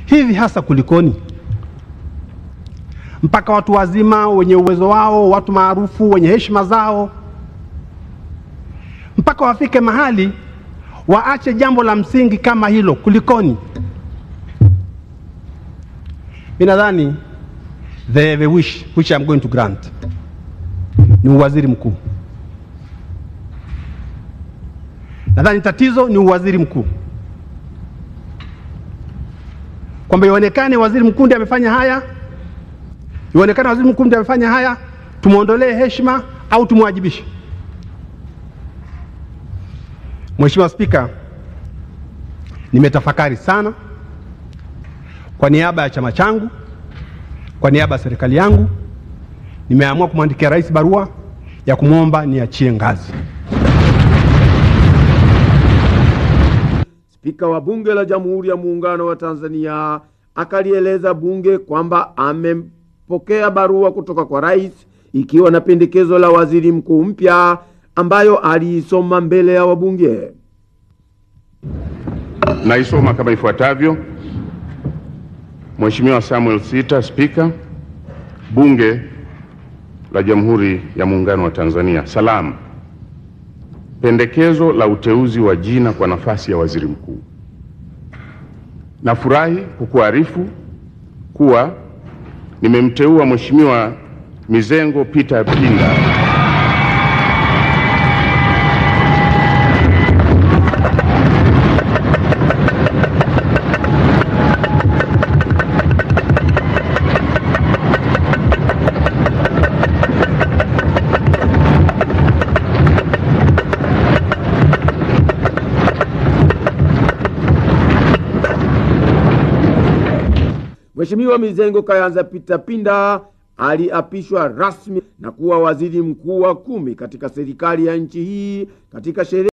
hivi hasa kulikoni? Mpaka watu wazima wenye uwezo wao, watu maarufu wenye heshima zao, mpaka wafike mahali waache jambo la msingi kama hilo, kulikoni? Mi nadhani the, the wish which I'm going to grant ni uwaziri mkuu. Nadhani tatizo ni uwaziri mkuu, kwamba ionekane waziri mkuu ndiye amefanya haya, ionekane waziri mkuu ndiye amefanya haya, tumwondolee heshima au tumwajibishe. Mheshimiwa Spika, nimetafakari sana kwa niaba ya chama changu, kwa niaba ya serikali yangu, nimeamua kumwandikia rais barua ya kumwomba niachie ngazi. Spika wa Bunge la Jamhuri ya Muungano wa Tanzania akalieleza bunge kwamba amepokea barua kutoka kwa rais ikiwa na pendekezo la waziri mkuu mpya ambayo aliisoma mbele ya wabunge. Naisoma kama ifuatavyo. Mheshimiwa Samuel Sita, Spika Bunge la Jamhuri ya Muungano wa Tanzania. Salamu. Pendekezo la uteuzi wa jina kwa nafasi ya waziri mkuu. Nafurahi kukuarifu kuwa nimemteua Mheshimiwa Mizengo Peter Pinda Mheshimiwa Mizengo Kayanza Peter Pinda aliapishwa rasmi na kuwa waziri mkuu wa kumi katika serikali ya nchi hii katika sherehe